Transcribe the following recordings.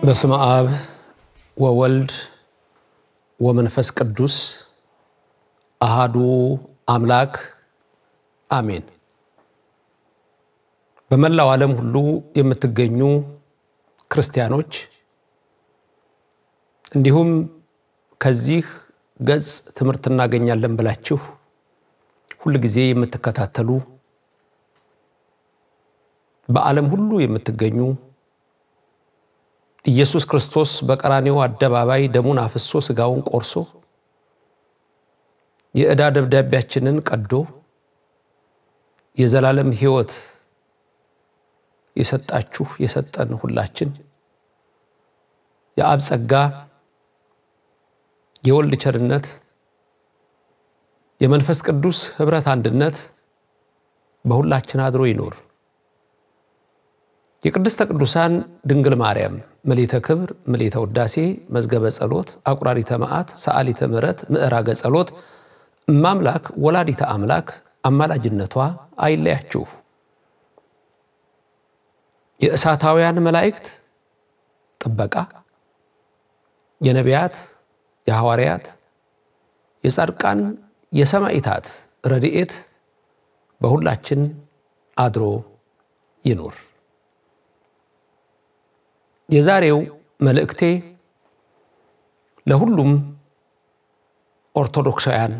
በስመ አብ ወወልድ ወመንፈስ ቅዱስ አሃዱ አምላክ አሜን። በመላው ዓለም ሁሉ የምትገኙ ክርስቲያኖች እንዲሁም ከዚህ ገጽ ትምህርት እናገኛለን ብላችሁ ሁል ጊዜ የምትከታተሉ በዓለም ሁሉ የምትገኙ ኢየሱስ ክርስቶስ በቀራኔው አደባባይ ደሙን አፍሶ ሥጋውን ቆርሶ የዕዳ ደብዳቤያችንን ቀዶ የዘላለም ሕይወት የሰጣችሁ የሰጠን ሁላችን የአብ ጸጋ የወልድ ቸርነት የመንፈስ ቅዱስ ኅብረት አንድነት በሁላችን አድሮ ይኖር። የቅድስተ ቅዱሳን ድንግል ማርያም ምልዕተ ክብር ምልዕተ ውዳሴ መዝገበ ጸሎት አቁራሪተ መዓት ሰዓሊተ ምሕረት ምዕራገ ጸሎት እማምላክ ወላዲተ አምላክ አማላጅነቷ አይለያችሁ። የእሳታውያን መላእክት ጥበቃ፣ የነቢያት፣ የሐዋርያት፣ የጻድቃን፣ የሰማዕታት ረድኤት በሁላችን አድሮ ይኑር። የዛሬው መልእክቴ ለሁሉም ኦርቶዶክሳውያን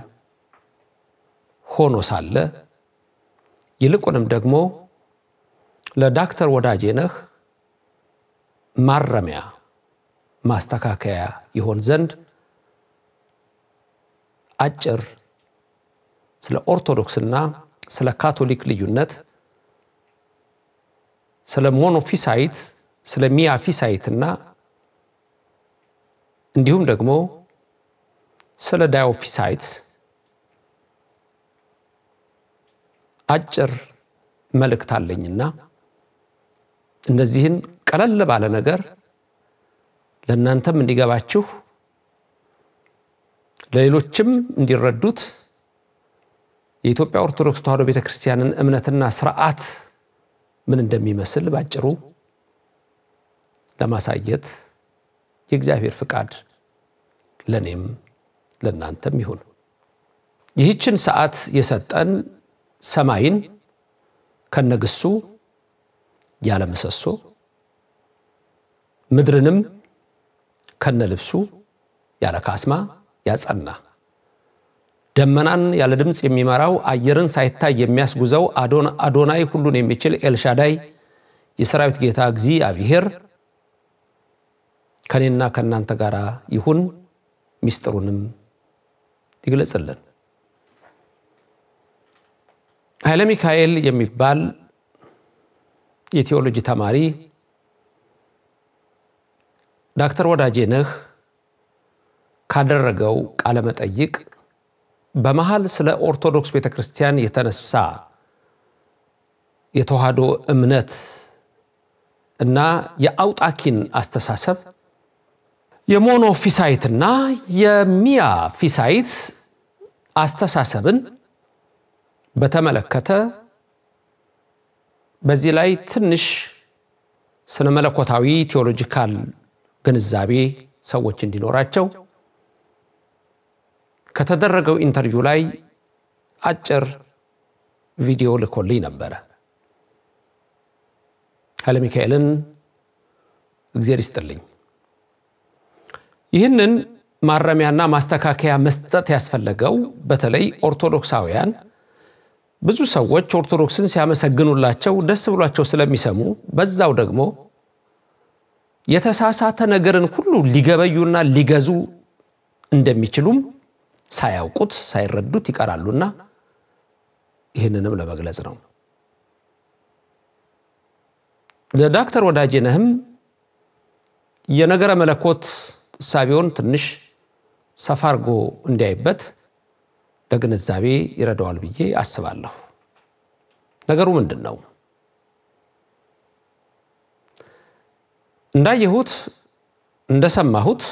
ሆኖ ሳለ ይልቁንም ደግሞ ለዳክተር ወዳጄነህ ማረሚያ ማስተካከያ ይሆን ዘንድ አጭር ስለ ኦርቶዶክስና ስለ ካቶሊክ ልዩነት ስለ ሞኖፊሳይት ስለ ሚያፊሳይትና እንዲሁም ደግሞ ስለ ዳዮፊሳይት አጭር መልእክት አለኝና እነዚህን ቀለል ባለ ነገር ለእናንተም እንዲገባችሁ ለሌሎችም እንዲረዱት የኢትዮጵያ ኦርቶዶክስ ተዋሕዶ ቤተ ክርስቲያንን እምነትና ስርዓት ምን እንደሚመስል ባጭሩ ለማሳየት የእግዚአብሔር ፍቃድ ለእኔም ለእናንተም ይሁን። ይህችን ሰዓት የሰጠን ሰማይን ከነግሱ ያለ ምሰሶ ምድርንም ከነልብሱ ያለ ካስማ ያጸና ደመናን ያለ ድምፅ የሚመራው አየርን ሳይታይ የሚያስጉዘው አዶናይ ሁሉን የሚችል ኤልሻዳይ የሰራዊት ጌታ እግዚአብሔር ከእኔና ከእናንተ ጋር ይሁን፣ ሚስጥሩንም ይግለጽልን። ኃይለ ሚካኤል የሚባል የቴዎሎጂ ተማሪ ዳክተር ወዳጄነህ ካደረገው ቃለ መጠይቅ በመሃል ስለ ኦርቶዶክስ ቤተ ክርስቲያን የተነሳ የተዋህዶ እምነት እና የአውጣኪን አስተሳሰብ የሞኖፊሳይትና የሚያ ፊሳይት አስተሳሰብን በተመለከተ በዚህ ላይ ትንሽ ስነ መለኮታዊ ቴዎሎጂካል ግንዛቤ ሰዎች እንዲኖራቸው ከተደረገው ኢንተርቪው ላይ አጭር ቪዲዮ ልኮልኝ ነበረ። ኃይለ ሚካኤልን እግዜር ይስጥልኝ። ይህንን ማረሚያና ማስተካከያ መስጠት ያስፈለገው በተለይ ኦርቶዶክሳውያን ብዙ ሰዎች ኦርቶዶክስን ሲያመሰግኑላቸው ደስ ብሏቸው ስለሚሰሙ በዛው ደግሞ የተሳሳተ ነገርን ሁሉ ሊገበዩና ሊገዙ እንደሚችሉም ሳያውቁት ሳይረዱት ይቀራሉና ይህንንም ለመግለጽ ነው። ለዳክተር ወዳጄነህም የነገረ መለኮት እሳቤውን ትንሽ ሰፋ አድርጎ እንዲያይበት ለግንዛቤ ይረዳዋል ብዬ አስባለሁ። ነገሩ ምንድን ነው? እንዳየሁት እንደሰማሁት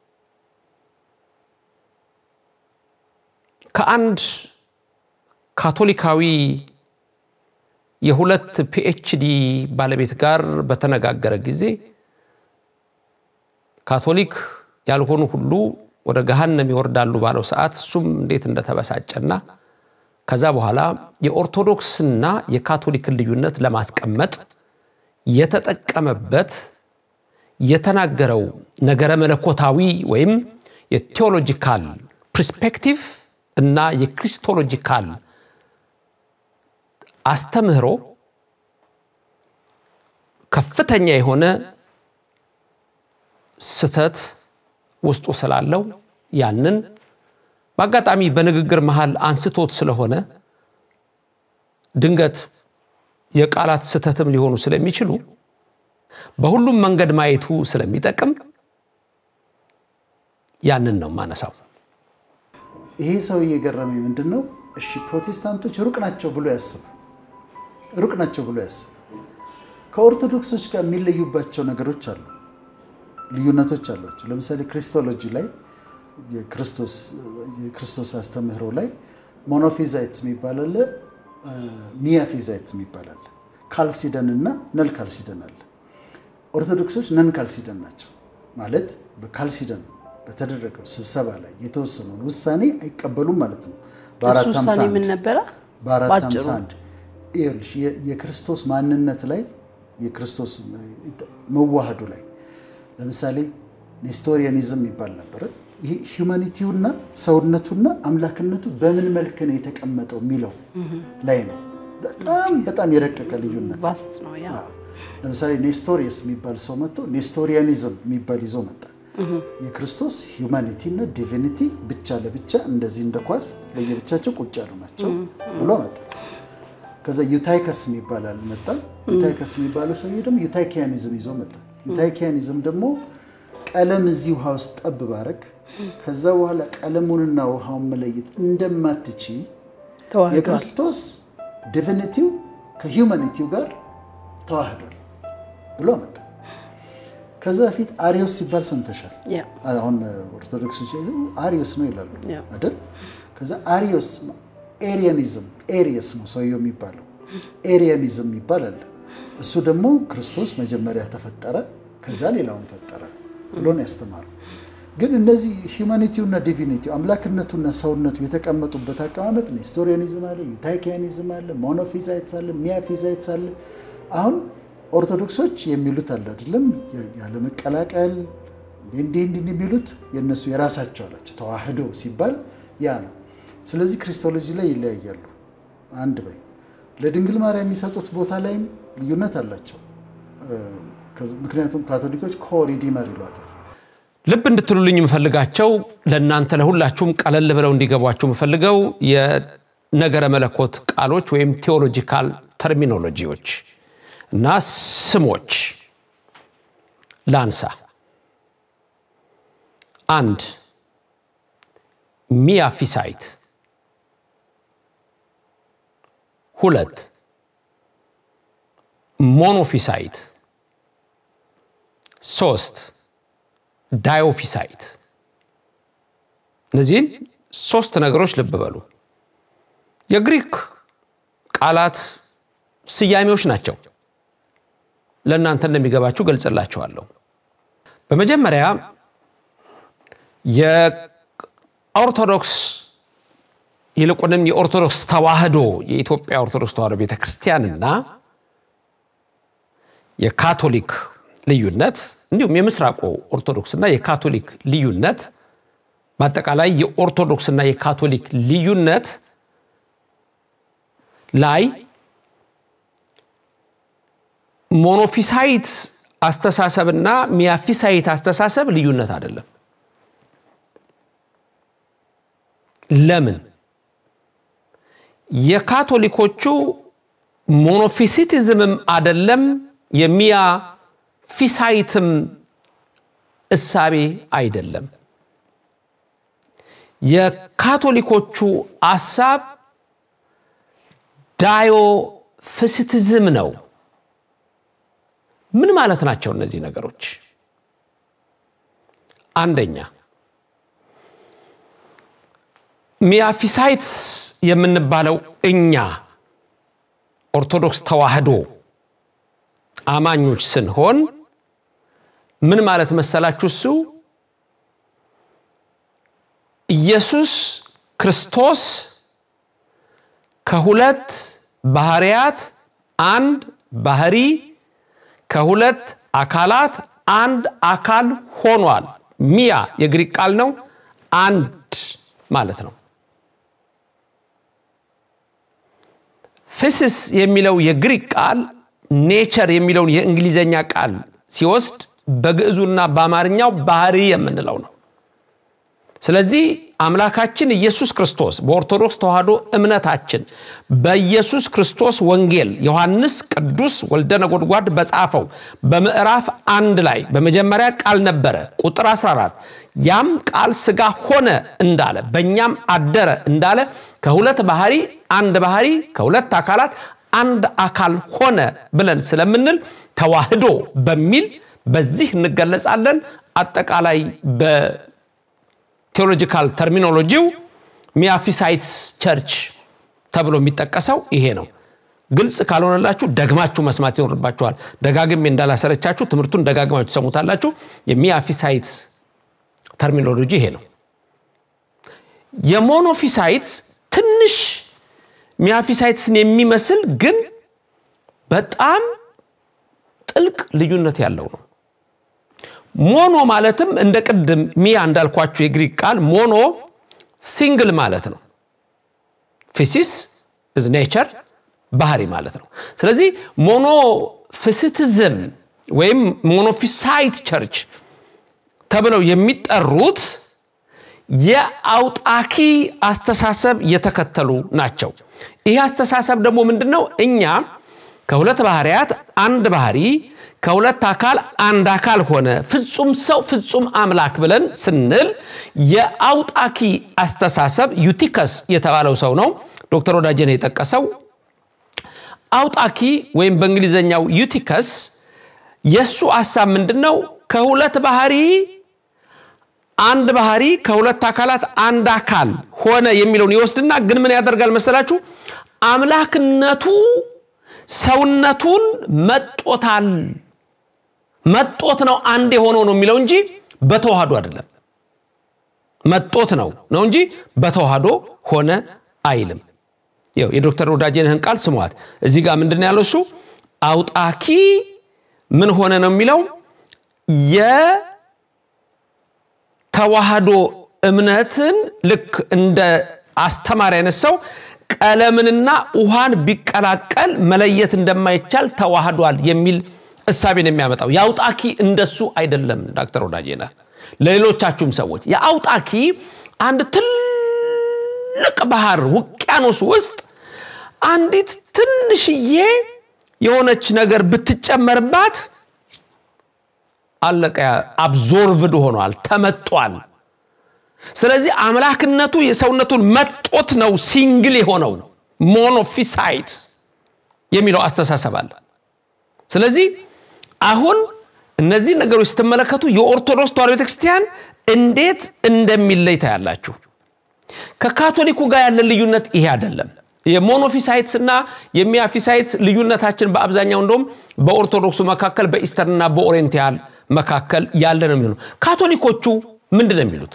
ከአንድ ካቶሊካዊ የሁለት ፒኤችዲ ባለቤት ጋር በተነጋገረ ጊዜ ካቶሊክ ያልሆኑ ሁሉ ወደ ገሃነም ይወርዳሉ ባለው ሰዓት እሱም እንዴት እንደተበሳጨና ከዛ በኋላ የኦርቶዶክስና የካቶሊክን ልዩነት ለማስቀመጥ የተጠቀመበት የተናገረው ነገረ መለኮታዊ ወይም የቴዎሎጂካል ፕርስፔክቲቭ እና የክሪስቶሎጂካል አስተምህሮ ከፍተኛ የሆነ ስተት ውስጡ ስላለው ያንን በአጋጣሚ በንግግር መሃል አንስቶት ስለሆነ ድንገት የቃላት ስተትም ሊሆኑ ስለሚችሉ በሁሉም መንገድ ማየቱ ስለሚጠቅም ያንን ነው ማነሳው። ይሄ ሰው እየገረመኝ ምንድን ነው? እሺ ፕሮቴስታንቶች ሩቅ ናቸው ብሎ ያስብ ሩቅ ናቸው ብሎ ያስብ። ከኦርቶዶክሶች ጋር የሚለዩባቸው ነገሮች አሉ፣ ልዩነቶች አሏቸው። ለምሳሌ ክሪስቶሎጂ ላይ የክርስቶስ አስተምህሮ ላይ ሞኖፊዛይትስ የሚባል አለ፣ ሚያፊዛይትስ የሚባል አለ። ካልሲደን እና ነል ካልሲደን አለ። ኦርቶዶክሶች ነን ካልሲደን ናቸው ማለት በካልሲደን በተደረገው ስብሰባ ላይ የተወሰነውን ውሳኔ አይቀበሉም ማለት ነው። በአራት እሱ ሃምሳ ውሳኔ አንድ ምን ነበረ? በአራት ባጭሩ። ሃምሳ አንድ ይኸውልሽ የ- የክርስቶስ ማንነት ላይ የክርስቶስ መዋህዱ ላይ ለምሳሌ ኔስቶሪያኒዝም ይባል ነበረ። ይሄ ሂውማኒቲውና ሰውነቱና አምላክነቱ በምን መልክ ነው የተቀመጠው የሚለው ላይ ነው። በጣም በጣም የረቀቀ ልዩነት ቫስት ነው ያ አዎ። ለምሳሌ ኔስቶሪየስ የሚባል ሰው መጥቶ ኔስቶሪያኒዝም የሚባል ይዞ መጣ። የክርስቶስ ሂውማኒቲ እና ዲቪኒቲ ብቻ ለብቻ እንደዚህ እንደ ኳስ ለየብቻቸው ቁጭ ያሉ ናቸው ብሎ መጣ። ከዛ ዩታይከስ የሚባል መጣ። ዩታይከስ የሚባለው ሰውዬ ደግሞ ዩታይኪያኒዝም ይዞ መጣ። ዩታይኪያኒዝም ደግሞ ቀለም እዚህ ውሃ ውስጥ ጠብ ባረግ ከዛ በኋላ ቀለሙንና ውሃውን መለየት እንደማትቺ ተዋህዷል። የክርስቶስ ዲቪኒቲው ከሂውማኒቲው ጋር ተዋህዷል ብሎ መጣ። ከዛ በፊት አሪዮስ ሲባል ሰምተሻል። ያ አሁን ኦርቶዶክሶች አሪዮስ ነው ይላሉ ያ። አይደል? ከዛ አሪዮስ ኤሪያኒዝም ኤሪየስ ነው ሰውየው የሚባለው። ኤሪያኒዝም የሚባል አለ። እሱ ደግሞ ክርስቶስ መጀመሪያ ተፈጠረ፣ ከዛ ሌላውን ፈጠረ ብሎ ነው ያስተማረው። ግን እነዚህ ሂውማኒቲውና ዲቪኒቲው አምላክነቱና ሰውነቱ የተቀመጡበት አቀማመጥ ኔስቶሪያኒዝም አለ፣ ዩታይኪያኒዝም አለ፣ ሞኖፊዛይትስ አለ፣ ሚያፊዛይትስ አለ። አሁን ኦርቶዶክሶች የሚሉት አለ አይደለም ያለመቀላቀል እንዲህ እንዲህ የሚሉት የእነሱ የራሳቸው አላቸው። ተዋህዶ ሲባል ያ ነው። ስለዚህ ክሪስቶሎጂ ላይ ይለያያሉ። አንድ በይ ለድንግል ማርያም የሚሰጡት ቦታ ላይም ልዩነት አላቸው። ምክንያቱም ካቶሊኮች ኮሪዲመር ይሏታል። ልብ እንድትሉልኝ የምፈልጋቸው ለእናንተ ለሁላችሁም ቀለል ብለው እንዲገቧችሁ የምፈልገው የነገረ መለኮት ቃሎች ወይም ቴዎሎጂካል ተርሚኖሎጂዎች እና ስሞች ላንሳ። አንድ ሚያፊሳይት፣ ሁለት ሞኖፊሳይት፣ ሶስት ዳዮፊሳይት። እነዚህን ሶስት ነገሮች ልብ በሉ። የግሪክ ቃላት ስያሜዎች ናቸው። ለእናንተ እንደሚገባችሁ ገልጽላችኋለሁ። በመጀመሪያ የኦርቶዶክስ ይልቁንም የኦርቶዶክስ ተዋህዶ የኢትዮጵያ ኦርቶዶክስ ተዋህዶ ቤተ ክርስቲያንና የካቶሊክ ልዩነት እንዲሁም የምስራቁ ኦርቶዶክስና የካቶሊክ ልዩነት በአጠቃላይ የኦርቶዶክስና የካቶሊክ ልዩነት ላይ ሞኖፊሳይት አስተሳሰብና ሚያፊሳይት አስተሳሰብ ልዩነት አይደለም። ለምን? የካቶሊኮቹ ሞኖፊሲቲዝምም አይደለም የሚያ ፊሳይትም እሳቤ አይደለም። የካቶሊኮቹ አሳብ ዳዮፊሲቲዝም ነው። ምን ማለት ናቸው እነዚህ ነገሮች? አንደኛ ሚያፊሳይትስ የምንባለው እኛ ኦርቶዶክስ ተዋህዶ አማኞች ስንሆን ምን ማለት መሰላችሁ? እሱ ኢየሱስ ክርስቶስ ከሁለት ባህርያት አንድ ባህሪ ከሁለት አካላት አንድ አካል ሆኗል። ሚያ የግሪክ ቃል ነው። አንድ ማለት ነው። ፊስስ የሚለው የግሪክ ቃል ኔቸር የሚለውን የእንግሊዘኛ ቃል ሲወስድ በግዕዙና በአማርኛው ባህሪ የምንለው ነው። ስለዚህ አምላካችን ኢየሱስ ክርስቶስ በኦርቶዶክስ ተዋሕዶ እምነታችን በኢየሱስ ክርስቶስ ወንጌል ዮሐንስ ቅዱስ ወልደ ነጎድጓድ በጻፈው በምዕራፍ አንድ ላይ በመጀመሪያ ቃል ነበረ ቁጥር 14 ያም ቃል ሥጋ ሆነ እንዳለ በእኛም አደረ እንዳለ ከሁለት ባህሪ አንድ ባህሪ ከሁለት አካላት አንድ አካል ሆነ ብለን ስለምንል ተዋህዶ በሚል በዚህ እንገለጻለን። አጠቃላይ በቴዎሎጂካል ተርሚኖሎጂው ሚያፊሳይትስ ቸርች ተብሎ የሚጠቀሰው ይሄ ነው። ግልጽ ካልሆነላችሁ ደግማችሁ መስማት ይኖርባችኋል። ደጋግሜ እንዳላሰረቻችሁ ትምህርቱን ደጋግማችሁ ትሰሙታላችሁ። የሚያፊሳይትስ ተርሚኖሎጂ ይሄ ነው። የሞኖፊሳይትስ ትንሽ ሚያፊሳይትስን የሚመስል ግን በጣም ጥልቅ ልዩነት ያለው ነው። ሞኖ ማለትም እንደ ቅድም ሚያ እንዳልኳችሁ የግሪክ ቃል ሞኖ ሲንግል ማለት ነው። ፊሲስ ኢዝ ኔቸር ባህሪ ማለት ነው። ስለዚህ ሞኖፊሲቲዝም ወይም ሞኖፊሳይት ቸርች ተብለው የሚጠሩት የአውጣኪ አስተሳሰብ የተከተሉ ናቸው። ይህ አስተሳሰብ ደግሞ ምንድን ነው? እኛ ከሁለት ባህርያት አንድ ባህሪ ከሁለት አካል አንድ አካል ሆነ ፍጹም ሰው ፍጹም አምላክ ብለን ስንል የአውጣኪ አስተሳሰብ ዩቲከስ የተባለው ሰው ነው ዶክተር ወዳጀን የጠቀሰው አውጣኪ ወይም በእንግሊዝኛው ዩቲከስ የእሱ ሀሳብ ምንድን ነው? ከሁለት ባህሪ አንድ ባህሪ ከሁለት አካላት አንድ አካል ሆነ የሚለውን ይወስድና ግን ምን ያደርጋል መሰላችሁ? አምላክነቱ ሰውነቱን መጦታል። መጦት ነው አንድ የሆነው ነው የሚለው እንጂ በተዋህዶ አይደለም። መጦት ነው ነው እንጂ በተዋህዶ ሆነ አይልም። ይኸው የዶክተር ወዳጄንህን ቃል ስሟት። እዚህ ጋር ምንድን ያለው እሱ አውጣኪ ምን ሆነ ነው የሚለው የተዋህዶ እምነትን ልክ እንደ አስተማሪ አይነት ሰው ቀለምንና ውሃን ቢቀላቀል መለየት እንደማይቻል ተዋህዷል የሚል እሳቤን የሚያመጣው የአውጣኪ እንደሱ አይደለም። ዶክተር ወዳጄነህ ለሌሎቻችሁም ሰዎች የአውጣኪ አንድ ትልቅ ባህር ውቅያኖስ ውስጥ አንዲት ትንሽዬ የሆነች ነገር ብትጨመርባት አለቀ። አብዞርቭድ ሆኗል፣ ተመጧል። ስለዚህ አምላክነቱ የሰውነቱን መጦት ነው ሲንግል የሆነው ሞኖፊሳይት የሚለው አስተሳሰብ አለ። ስለዚህ አሁን እነዚህ ነገሮች ስትመለከቱ የኦርቶዶክስ ተዋሕዶ ቤተክርስቲያን እንዴት እንደሚለይ ታያላችሁ። ከካቶሊኩ ጋር ያለን ልዩነት ይሄ አይደለም። የሞኖፊሳይትስ እና የሚያፊሳይትስ ልዩነታችን በአብዛኛው እንደውም በኦርቶዶክሱ መካከል በኢስተርንና በኦሪየንታል መካከል ያለ ነው የሚሆነው። ካቶሊኮቹ ምንድን ነው የሚሉት?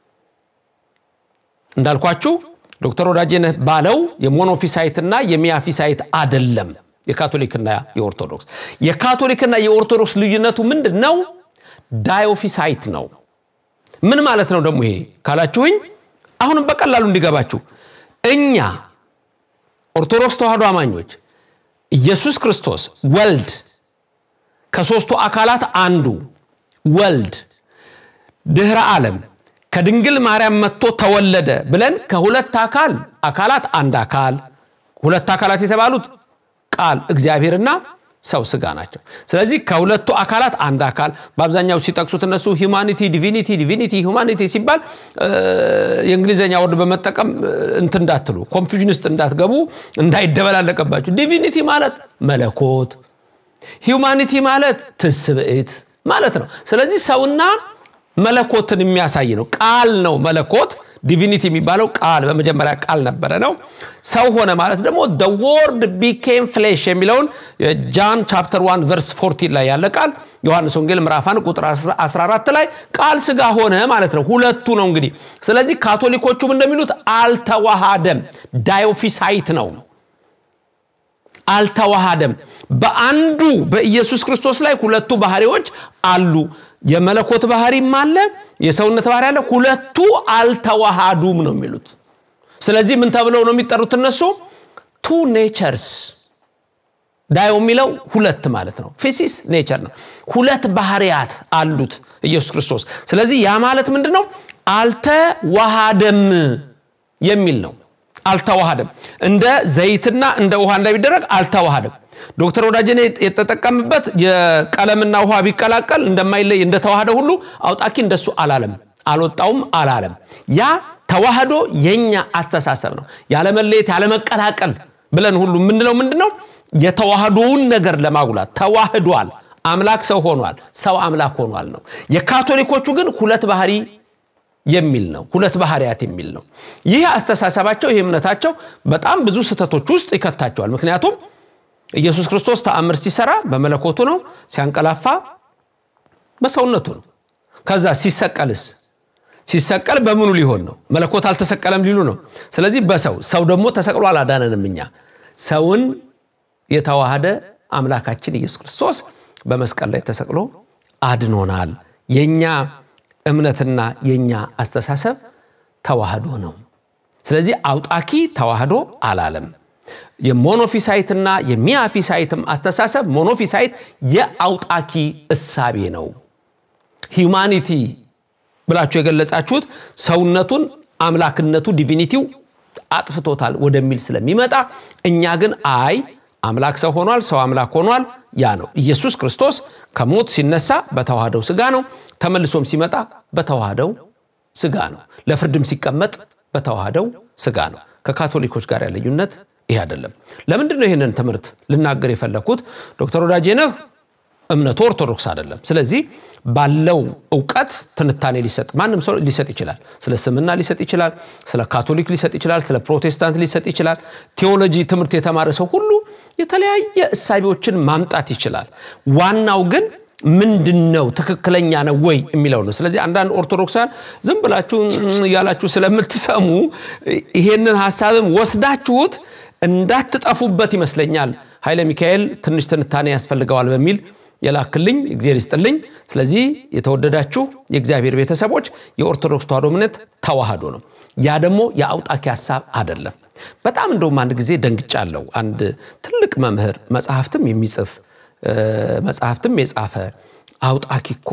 እንዳልኳችሁ ዶክተር ወዳጄነህ ባለው የሞኖፊሳይትና የሚያፊሳይት አደለም የካቶሊክና የኦርቶዶክስ። የካቶሊክና የኦርቶዶክስ ልዩነቱ ምንድን ነው? ዳዮፊሳይት ነው። ምን ማለት ነው ደግሞ ይሄ ካላችሁኝ፣ አሁንም በቀላሉ እንዲገባችሁ እኛ ኦርቶዶክስ ተዋሕዶ አማኞች ኢየሱስ ክርስቶስ ወልድ ከሦስቱ አካላት አንዱ ወልድ ድኅረ ዓለም ከድንግል ማርያም መጥቶ ተወለደ ብለን ከሁለት አካል አካላት አንድ አካል ሁለት አካላት የተባሉት ቃል እግዚአብሔርና ሰው ስጋ ናቸው። ስለዚህ ከሁለቱ አካላት አንድ አካል በአብዛኛው ሲጠቅሱት እነሱ ሂውማኒቲ ዲቪኒቲ ዲቪኒቲ ሂውማኒቲ ሲባል የእንግሊዝኛ ወርድ በመጠቀም እንትን እንዳትሉ ኮንፊዥን ውስጥ እንዳትገቡ እንዳይደበላለቀባችሁ። ዲቪኒቲ ማለት መለኮት፣ ሂውማኒቲ ማለት ትስብእት ማለት ነው። ስለዚህ ሰውና መለኮትን የሚያሳይ ነው። ቃል ነው መለኮት፣ ዲቪኒቲ የሚባለው ቃል በመጀመሪያ ቃል ነበረ ነው። ሰው ሆነ ማለት ደግሞ ደ ወርድ ቢኬም ፍሌሽ የሚለውን ጃን ቻፕተር 1 ቨርስ 14 ላይ ያለ ቃል ዮሐንስ ወንጌል ምዕራፍ 1 ቁጥር 14 ላይ ቃል ስጋ ሆነ ማለት ነው። ሁለቱ ነው እንግዲህ። ስለዚህ ካቶሊኮቹም እንደሚሉት አልተዋሃደም፣ ዳዮፊሳይት ነው። አልተዋሃደም። በአንዱ በኢየሱስ ክርስቶስ ላይ ሁለቱ ባህሪዎች አሉ። የመለኮት ባህሪም አለ፣ የሰውነት ባህሪ አለ። ሁለቱ አልተዋሃዱም ነው የሚሉት። ስለዚህ ምን ተብለው ነው የሚጠሩት እነሱ? ቱ ኔቸርስ ዳዮ የሚለው ሁለት ማለት ነው። ፊሲስ ኔቸር ነው። ሁለት ባህሪያት አሉት ኢየሱስ ክርስቶስ። ስለዚህ ያ ማለት ምንድን ነው? አልተዋሃደም የሚል ነው። አልተዋሃደም እንደ ዘይትና እንደ ውሃ እንዳይደረግ አልተዋሃደም። ዶክተር ወዳጀኔ የተጠቀምበት የቀለምና ውሃ ቢቀላቀል እንደማይለይ እንደተዋሃደ ሁሉ አውጣኪ እንደሱ አላለም፣ አልወጣውም አላለም። ያ ተዋህዶ የኛ አስተሳሰብ ነው። ያለመለየት ያለመቀላቀል ብለን ሁሉ የምንለው ምንድን ነው? የተዋህዶውን ነገር ለማጉላት ተዋህዷል። አምላክ ሰው ሆኗል፣ ሰው አምላክ ሆኗል ነው። የካቶሊኮቹ ግን ሁለት ባህሪ የሚል ነው። ሁለት ባህሪያት የሚል ነው። ይህ አስተሳሰባቸው ይህ እምነታቸው በጣም ብዙ ስህተቶች ውስጥ ይከታቸዋል። ምክንያቱም ኢየሱስ ክርስቶስ ተአምር ሲሰራ በመለኮቱ ነው፣ ሲያንቀላፋ በሰውነቱ ነው። ከዛ ሲሰቀልስ ሲሰቀል በምኑ ሊሆን ነው? መለኮት አልተሰቀለም ሊሉ ነው። ስለዚህ በሰው ሰው ደግሞ ተሰቅሎ አላዳነንም። እኛ ሰውን የተዋሃደ አምላካችን ኢየሱስ ክርስቶስ በመስቀል ላይ ተሰቅሎ አድኖናል። የኛ እምነትና የኛ አስተሳሰብ ተዋህዶ ነው። ስለዚህ አውጣኪ ተዋህዶ አላለም። የሞኖፊሳይትና የሚያፊሳይትም አስተሳሰብ ሞኖፊሳይት የአውጣኪ እሳቤ ነው። ሂዩማኒቲ ብላችሁ የገለጻችሁት ሰውነቱን አምላክነቱ ዲቪኒቲው አጥፍቶታል ወደሚል ስለሚመጣ እኛ ግን አይ አምላክ ሰው ሆኗል፣ ሰው አምላክ ሆኗል። ያ ነው ኢየሱስ ክርስቶስ ከሞት ሲነሳ በተዋህደው ስጋ ነው። ተመልሶም ሲመጣ በተዋህደው ስጋ ነው። ለፍርድም ሲቀመጥ በተዋህደው ስጋ ነው። ከካቶሊኮች ጋር ያለ ልዩነት ይህ አይደለም። ለምንድን ነው ይህንን ትምህርት ልናገር የፈለግኩት? ዶክተር ወዳጄነህ እምነቱ ኦርቶዶክስ አይደለም። ስለዚህ ባለው እውቀት ትንታኔ ሊሰጥ ማንም ሰው ሊሰጥ ይችላል። ስለ ስምና ሊሰጥ ይችላል። ስለ ካቶሊክ ሊሰጥ ይችላል። ስለ ፕሮቴስታንት ሊሰጥ ይችላል። ቴዎሎጂ ትምህርት የተማረ ሰው ሁሉ የተለያየ እሳቤዎችን ማምጣት ይችላል። ዋናው ግን ምንድን ነው ትክክለኛ ነው ወይ የሚለው ነው። ስለዚህ አንዳንድ ኦርቶዶክሳን ዝም ብላችሁ እያላችሁ ስለምትሰሙ ይሄንን ሀሳብም ወስዳችሁት እንዳትጠፉበት ይመስለኛል ኃይለ ሚካኤል ትንሽ ትንታኔ ያስፈልገዋል በሚል የላክልኝ እግዚአብሔር ይስጥልኝ። ስለዚህ የተወደዳችሁ የእግዚአብሔር ቤተሰቦች የኦርቶዶክስ ተዋሕዶ እምነት ተዋህዶ ነው። ያ ደግሞ የአውጣኪ ሀሳብ አይደለም። በጣም እንደውም አንድ ጊዜ ደንግጫለሁ። አንድ ትልቅ መምህር መጽሐፍትም የሚጽፍ መጽሐፍትም የጻፈ አውጣኪ እኮ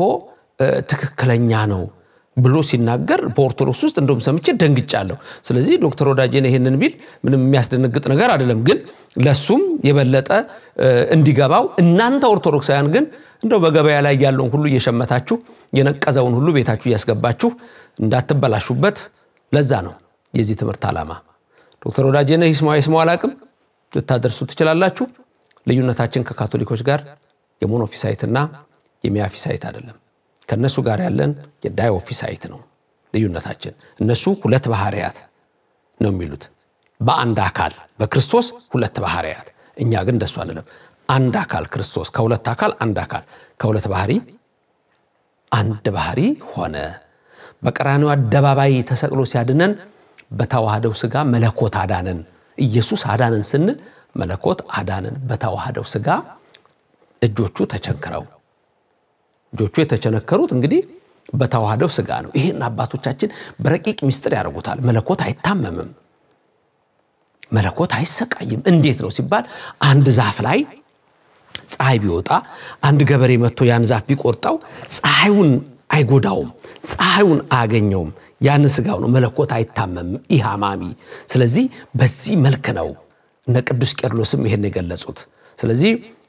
ትክክለኛ ነው ብሎ ሲናገር በኦርቶዶክስ ውስጥ እንደውም ሰምቼ ደንግጫለሁ። ስለዚህ ዶክተር ወዳጄን ይሄንን ቢል ምንም የሚያስደነግጥ ነገር አይደለም፣ ግን ለሱም የበለጠ እንዲገባው እናንተ ኦርቶዶክሳውያን ግን እንደው በገበያ ላይ ያለውን ሁሉ እየሸመታችሁ የነቀዘውን ሁሉ ቤታችሁ እያስገባችሁ እንዳትበላሹበት። ለዛ ነው የዚህ ትምህርት ዓላማ። ዶክተር ወዳጄነህ ይስማው ይስማው አላቅም ልታደርሱ ትችላላችሁ። ልዩነታችን ከካቶሊኮች ጋር የሞኖፊሳይትና የሚያፊሳይት አይደለም። ከእነሱ ጋር ያለን የዳዮፊሳይት ነው ልዩነታችን። እነሱ ሁለት ባህርያት ነው የሚሉት በአንድ አካል በክርስቶስ ሁለት ባህርያት፣ እኛ ግን እንደሱ አንለም። አንድ አካል ክርስቶስ ከሁለት አካል አንድ አካል ከሁለት ባህሪ አንድ ባህሪ ሆነ። በቀራንዮ አደባባይ ተሰቅሎ ሲያድነን በተዋህደው ስጋ መለኮት አዳነን። ኢየሱስ አዳነን ስንል መለኮት አዳነን በተዋህደው ስጋ እጆቹ ተቸንክረው እጆቹ የተቸነከሩት እንግዲህ በተዋህደው ስጋ ነው። ይህን አባቶቻችን በረቂቅ ምስጢር ያደርጉታል። መለኮት አይታመምም፣ መለኮት አይሰቃይም። እንዴት ነው ሲባል አንድ ዛፍ ላይ ፀሐይ ቢወጣ አንድ ገበሬ መጥቶ ያን ዛፍ ቢቆርጠው ፀሐዩን አይጎዳውም፣ ፀሐዩን አያገኘውም። ያን ስጋው ነው። መለኮት አይታመምም፣ ኢሃማሚ። ስለዚህ በዚህ መልክ ነው እነ ቅዱስ ቄርሎስም ይሄን የገለጹት። ስለዚህ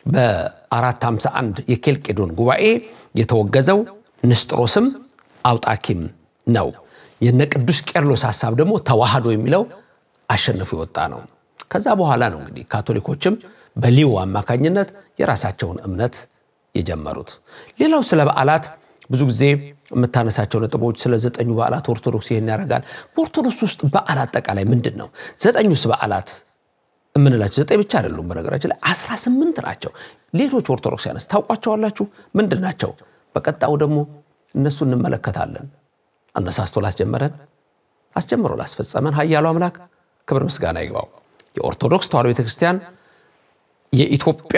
በ451 የኬልቄዶን ጉባኤ የተወገዘው ንስጥሮስም አውጣኪም ነው። የነ ቅዱስ ቄርሎስ ሀሳብ ደግሞ ተዋህዶ የሚለው አሸንፎ የወጣ ነው። ከዛ በኋላ ነው እንግዲህ ካቶሊኮችም በሊዮ አማካኝነት የራሳቸውን እምነት የጀመሩት። ሌላው ስለ በዓላት ብዙ ጊዜ የምታነሳቸው ነጥቦች ስለ ዘጠኙ በዓላት ኦርቶዶክስ ይህን ያደርጋል። በኦርቶዶክስ ውስጥ በዓል አጠቃላይ ምንድን ነው? ዘጠኙስ በዓላት የምንላቸው ዘጠኝ ብቻ አይደሉም። በነገራችን ላይ አስራ ስምንት ናቸው። ሌሎች ኦርቶዶክሳውያንስ ታውቋቸዋላችሁ? ምንድን ናቸው? በቀጣዩ ደግሞ እነሱ እንመለከታለን። አነሳስቶ ላስጀመረን አስጀምሮ ላስፈጸመን ኃያሉ አምላክ ክብር ምስጋና ይግባው። የኦርቶዶክስ ተዋሕዶ ቤተክርስቲያን የኢትዮጵያ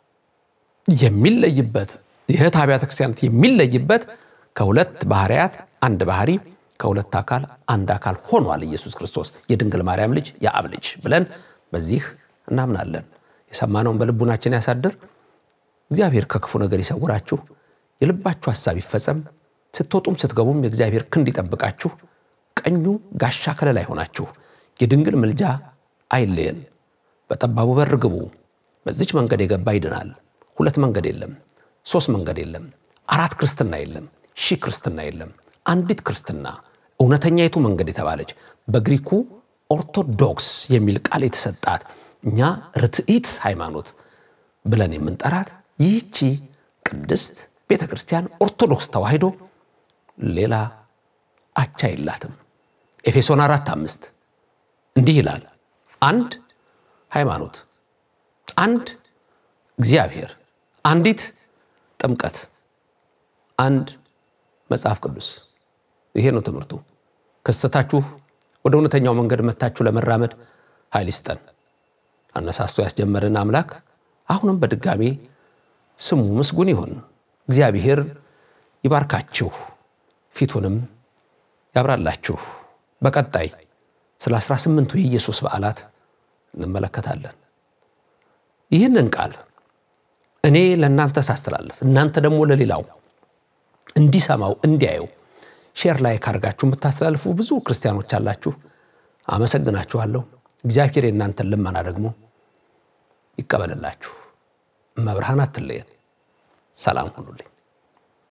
የሚለይበት የእህት አብያተ ክርስቲያናት የሚለይበት ከሁለት ባህርያት አንድ ባህሪ ከሁለት አካል አንድ አካል ሆኗል ኢየሱስ ክርስቶስ የድንግል ማርያም ልጅ የአብ ልጅ ብለን በዚህ እናምናለን። የሰማነውን በልቡናችን ያሳድር። እግዚአብሔር ከክፉ ነገር ይሰውራችሁ። የልባችሁ ሐሳብ ይፈጸም። ስትወጡም ስትገቡም የእግዚአብሔር ክንድ ይጠብቃችሁ። ቀኙ ጋሻ ከለላ ይሆናችሁ። የድንግል ምልጃ አይለየን። በጠባቡ በር ግቡ። በዚች መንገድ የገባ ይድናል። ሁለት መንገድ የለም፣ ሶስት መንገድ የለም፣ አራት ክርስትና የለም፣ ሺህ ክርስትና የለም። አንዲት ክርስትና እውነተኛይቱ መንገድ የተባለች በግሪኩ ኦርቶዶክስ የሚል ቃል የተሰጣት እኛ ርትዒት ሃይማኖት ብለን የምንጠራት ይህቺ ቅድስት ቤተ ክርስቲያን ኦርቶዶክስ ተዋሕዶ ሌላ አቻ የላትም። ኤፌሶን አራት አምስት እንዲህ ይላል፣ አንድ ሃይማኖት፣ አንድ እግዚአብሔር፣ አንዲት ጥምቀት፣ አንድ መጽሐፍ ቅዱስ። ይሄ ነው ትምህርቱ። ከስተታችሁ ወደ እውነተኛው መንገድ መታችሁ ለመራመድ ኃይል ይስጠን። አነሳስቶ ያስጀመረን አምላክ አሁንም በድጋሜ ስሙ ምስጉን ይሁን። እግዚአብሔር ይባርካችሁ፣ ፊቱንም ያብራላችሁ። በቀጣይ ስለ አስራ ስምንቱ የኢየሱስ በዓላት እንመለከታለን። ይህንን ቃል እኔ ለእናንተ ሳስተላልፍ እናንተ ደግሞ ለሌላው እንዲሰማው እንዲያየው ሼር ላይ ካርጋችሁ የምታስተላልፉ ብዙ ክርስቲያኖች አላችሁ። አመሰግናችኋለሁ። እግዚአብሔር የእናንተን ልመና ደግሞ ይቀበልላችሁ። መብርሃን አትለየን። ሰላም ሁኑልኝ።